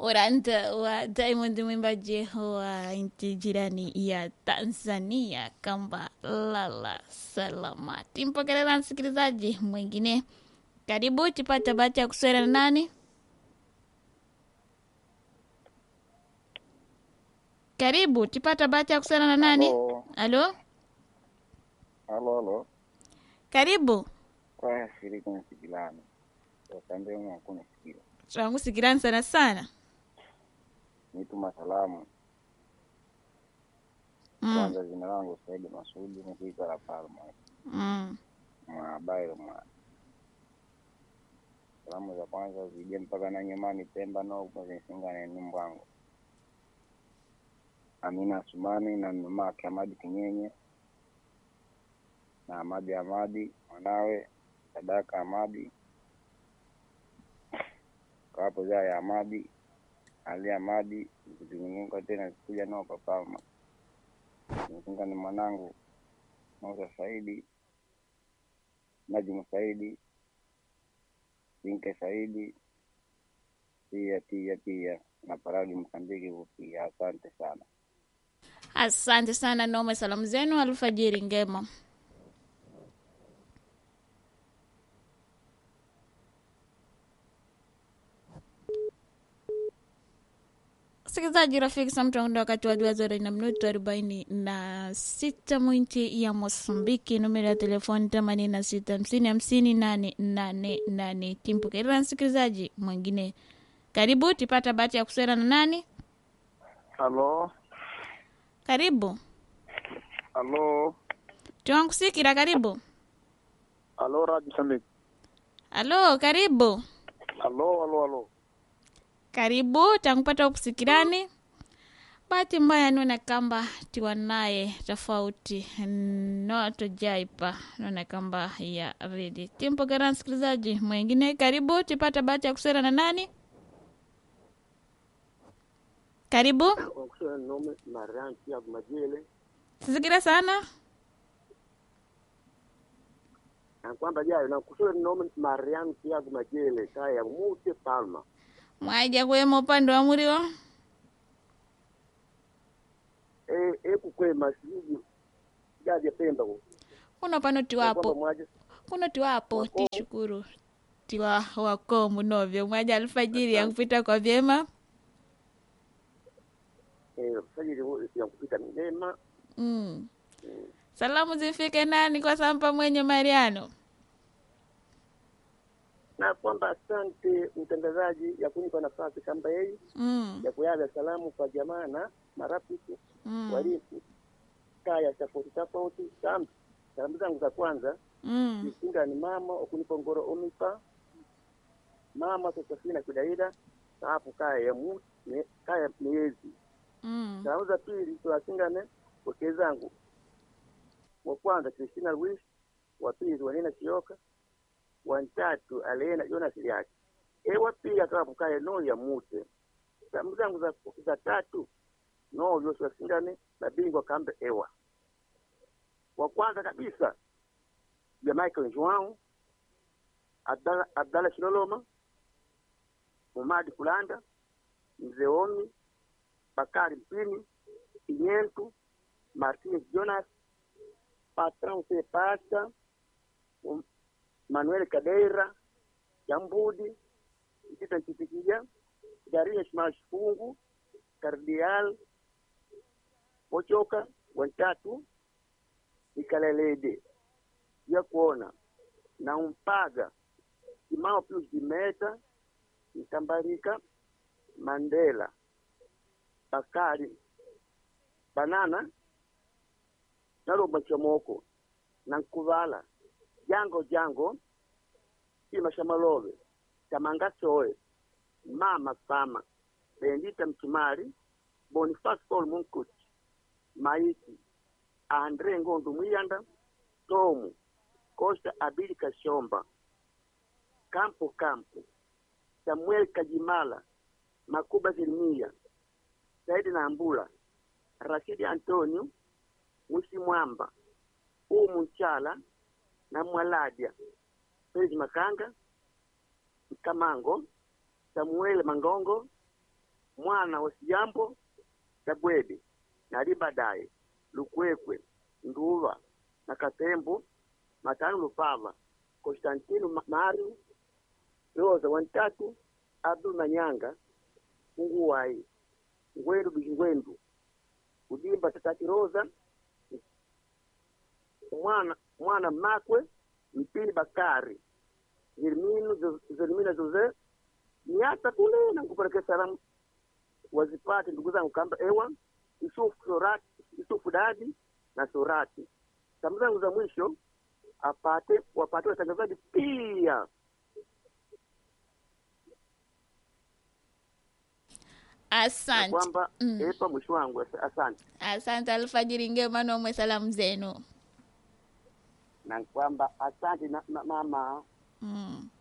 Oranta wa Diamond mwimbaji wa nchi jirani ya Tanzania kamba lala salama. Timpokelela msikilizaji mwingine, karibu tipata bahati ya kuswera na nani? Karibu tipata bahati ya kuswera na nani? Halo, Alo, halo, halo. karibu Kwa shirika nasikilana. Wasambia mwa kuna sikila. twangu sikirani sana sana. Nituma salamu. Mm, Kwanza jina langu Saidi Masudi nikiita la Palma. mm. Mwa Bairo mwa. Salamu za kwanza zije mpaka na nyumbani Pemba no kwa zisingane ni mbwangu. Amina Sumani na mama yake Amadi Kinyenye na Amadi Amadi mwanawe Sadaka Amadi kwa hapo zaa ya Amadi Ali Amadi zikizunguka tena zikuja nao kwa Palma. Nimefunga ni mwanangu Musa Saidi Najimu Saidi Sinke Saidi pia pia pia na Paradi Msambiki pia. Asante sana. Asante sana Nome, salamu zenu alfajiri ngema. Msikilizaji rafiki, samtanda wakati wa dua zore na minuto arobaini na sita mwinti ya Mosambiki, numero ya telefoni themanini na sita hamsini hamsini nane nane nane. Timpokerera msikilizaji mwingine, karibu tipata bahati ya kuswera na nani? Halo, Karibu halo, tiwankusikira, karibu halo, Radio Msambiki. Alo, karibu Halo, halo, halo. karibu, tankupata kusikirani. Bahati mbaya nona kamba tiwa naye tofauti no tojaipa nona kamba ya redi timpokera msikilizaji mwingine, karibu tipata bahati ya kusera na nani? Karibu, wakusema nome maranti ya majele sisikira sana na kwamba jayo na kusema nome maranti ya majele kaya mute palma mwaija kuwema upande wa muriwo e e kukwe masiji jaje pemba ku kuno pano kwamba tiwapo mwaje kuno tiwapo Wako. tishukuru tiwa wakomu novyo mwaja alfajiri ya kupita kwa vyema eh sajili ya kupita mema mm. salamu zifike nani kwa sampa mwenye mariano na kwamba asante mtangazaji ya kunipa nafasi kamba yeye mm. ya kuyaga salamu kwa jamaa na marafiki Mm. warifu kaya tofauti tofauti sam salamu zangu za kwanza Mm. isinga ni mama okunipa ngoro omipa mama sosafina kudaida saafu kaya ya mu ne, kaya miezi Mm. salamu za pili tuwasingane wake zangu wa kwanza Christina Luis wa pili wanena Sioka wa ntatu Alena Jonas yake ewa pia akawa kaya no ya mute salamu zangu za, za tatu no Joshua Singane na bingwa kambe ewa wa kwanza kabisa ya Michael Joao Abdalla Abdalla Shiloloma Mumadi Kulanda Mzee Omi Bakari Mpini Kinyentu Martinez Jonas Patron C. Pasta um, Manuel Kadeira Jambudi Kitita Chitikija Daria Ishmael Shifungu Kardial Ochoka watatu Ikalelede ya kuona na umpaga Kimao Pius Dimeta Mtambarika Mandela Bakari Banana Nalomba Chomoko na Nkuvala Jango Jango Kima Shamalove Tamanga Soe Mama Fama Bendita Mchumari Boniface Paul Munkuti Maiti Andre Ngondo Mwiyanda Tomu Costa Abili Kashomba Kampo Kampo Samuel Kajimala Makuba Zilmia Saidi Nambula Rashidi Antonio Mwisi Mwamba Umu Nchala na Mwaladia Felix Makanga Kamango Samuel Mangongo mwana wa sijambo tabwede nali baadaye lukwekwe nduva na katembo matano lupava konstantino Ma- mario rosa wantatu abdul manyanga unguwai ngwendu bishingwendu udimba tatati rosa mwana mwana makwe mpili bakari Zermino Jo- Zermina Jose niata kule na kupelekea salamu wazipate ndugu zangu kamba ewa Yusufu Sorati, Yusufu Dadi na Sorati. Salamu zangu za mwisho apate wapate watangazaji pia na asante kwamba Mm. epa mwisho wangu As- asante asante alfajiri ngema nomwe salamu zenu na kwamba asante na, na mama mm.